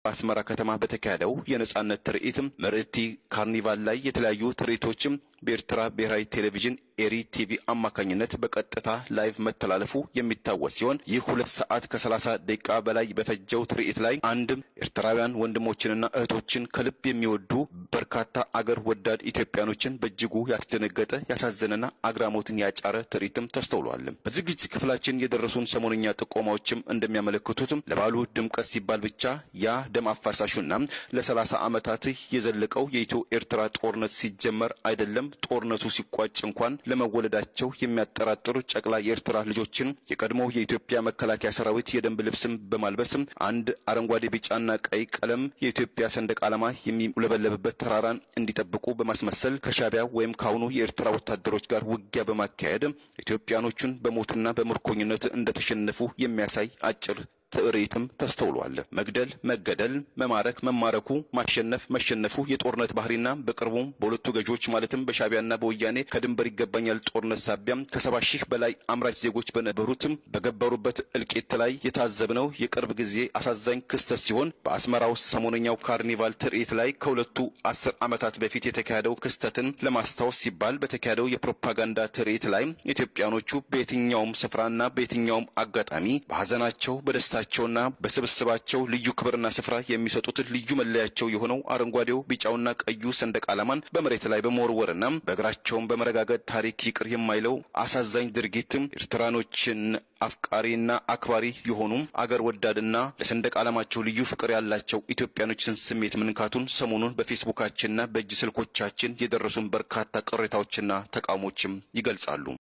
በአስመራ ከተማ በተካሄደው የነጻነት ትርኢትም ምርኢቲ ካርኒቫል ላይ የተለያዩ ትርኢቶችም በኤርትራ ብሔራዊ ቴሌቪዥን ኤሪ ቲቪ አማካኝነት በቀጥታ ላይቭ መተላለፉ የሚታወስ ሲሆን ይህ ሁለት ሰዓት ከሰላሳ ደቂቃ በላይ በፈጀው ትርኢት ላይ አንድም ኤርትራውያን ወንድሞችንና እህቶችን ከልብ የሚወዱ በርካታ አገር ወዳድ ኢትዮጵያኖችን በእጅጉ ያስደነገጠ ያሳዘነና አግራሞትን ያጫረ ትርኢትም ተስተውሏል። በዝግጅት ክፍላችን የደረሱን ሰሞነኛ ጥቆማዎችም እንደሚያመለክቱትም ለባሉ ድምቀት ሲባል ብቻ ያ ደም አፋሳሹና ለሰላሳ ዓመታት የዘለቀው የኢትዮ ኤርትራ ጦርነት ሲጀመር አይደለም ጦርነቱ ሲቋጭ እንኳን ለመወለዳቸው የሚያጠራጥሩ ጨቅላ የኤርትራ ልጆችን የቀድሞ የኢትዮጵያ መከላከያ ሰራዊት የደንብ ልብስም በማልበስም አንድ አረንጓዴ፣ ቢጫና ቀይ ቀለም የኢትዮጵያ ሰንደቅ ዓላማ የሚውለበለብበት ተራራን እንዲጠብቁ በማስመሰል ከሻቢያ ወይም ከአሁኑ የኤርትራ ወታደሮች ጋር ውጊያ በማካሄድ ኢትዮጵያኖቹን በሞትና በምርኮኝነት እንደተሸነፉ የሚያሳይ አጭር ትርኢትም ተስተውሏል። መግደል፣ መገደል፣ መማረክ፣ መማረኩ፣ ማሸነፍ፣ መሸነፉ የጦርነት ባህሪና በቅርቡም በሁለቱ ገዢዎች ማለትም በሻቢያና በወያኔ ከድንበር ይገባኛል ጦርነት ሳቢያም ከሰባ ሺህ በላይ አምራች ዜጎች በነበሩትም በገበሩበት እልቂት ላይ የታዘብነው የቅርብ ጊዜ አሳዛኝ ክስተት ሲሆን በአስመራ ውስጥ ሰሞነኛው ካርኒቫል ትርኢት ላይ ከሁለቱ አስር ዓመታት በፊት የተካሄደው ክስተትን ለማስታወስ ሲባል በተካሄደው የፕሮፓጋንዳ ትርኢት ላይ ኢትዮጵያኖቹ በየትኛውም ስፍራና በየትኛውም አጋጣሚ በሀዘናቸው በደስታ ቸውና በስብስባቸው ልዩ ክብርና ስፍራ የሚሰጡት ልዩ መለያቸው የሆነው አረንጓዴው ቢጫውና ቀዩ ሰንደቅ ዓላማን በመሬት ላይ በመወርወርና በእግራቸውን በመረጋገጥ ታሪክ ይቅር የማይለው አሳዛኝ ድርጊትም ኤርትራኖችን አፍቃሪና አክባሪ የሆኑ አገር ወዳድና ለሰንደቅ ዓላማቸው ልዩ ፍቅር ያላቸው ኢትዮጵያኖችን ስሜት መንካቱን ሰሞኑን በፌስቡካችንና በእጅ ስልኮቻችን የደረሱን በርካታ ቅሬታዎችና ተቃውሞችም ይገልጻሉ።